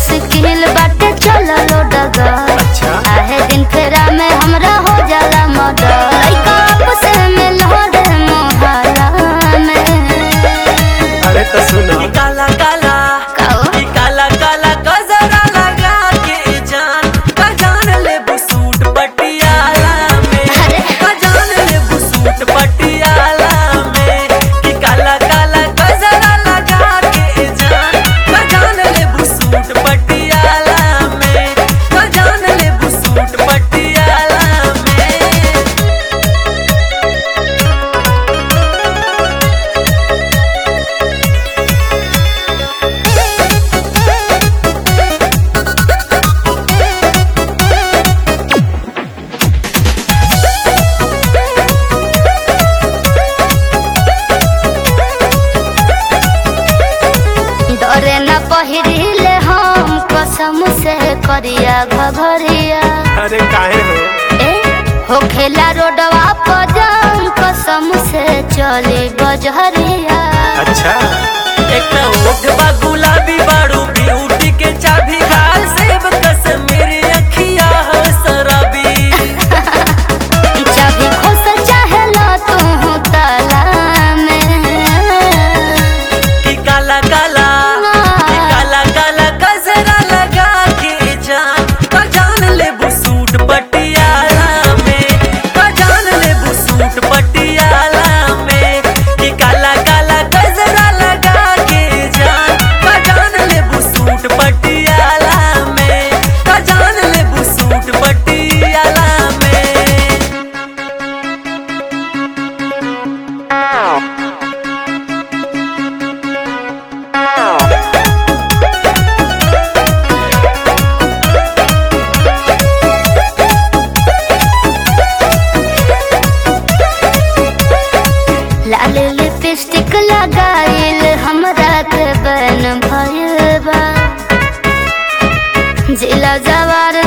मुश्किल बाटे चललो डगर अच्छा आहे दिन फेरा में हमरा हो जाला मदर लइका आपस में लहरे मोहल्ला में अरे तो सुनो ई काला काला काओ? ई काला काला गजरा लगा के जान का जान ले बुसूट पटियाला में अरे। का जान ले बुसूट पटियाला में ई काला काला गजरा लगा के जान का जान ले बुसूट पटियाला में का जान ले बुसूट पटियाला में डरे न पहिरिले हम कसम से करिया घघरिया अरे काहे हो ए हो खेला रोडवा पर जान कसम से चले बजहरिया अच्छा एक ना ओठ बा गुलाबी बाड़ू ब्यूटी के चाबी गाल सेब कश्मीरी अखिया हो शराबी चाबी खोस चाहेला तू ताला में ई काला काला ई काला काला गजरा लगा के जान का जान ले बुसूट पटियाला में का जान ले बुसूट पटियाला में ई काला काला गजरा लगा के जान का जान ले बुसूट पटियाला में का जान ले बुसूट पटियाला में लाल लिपस्टिक लगाइल हमरा के बन भइल बा जिला जवार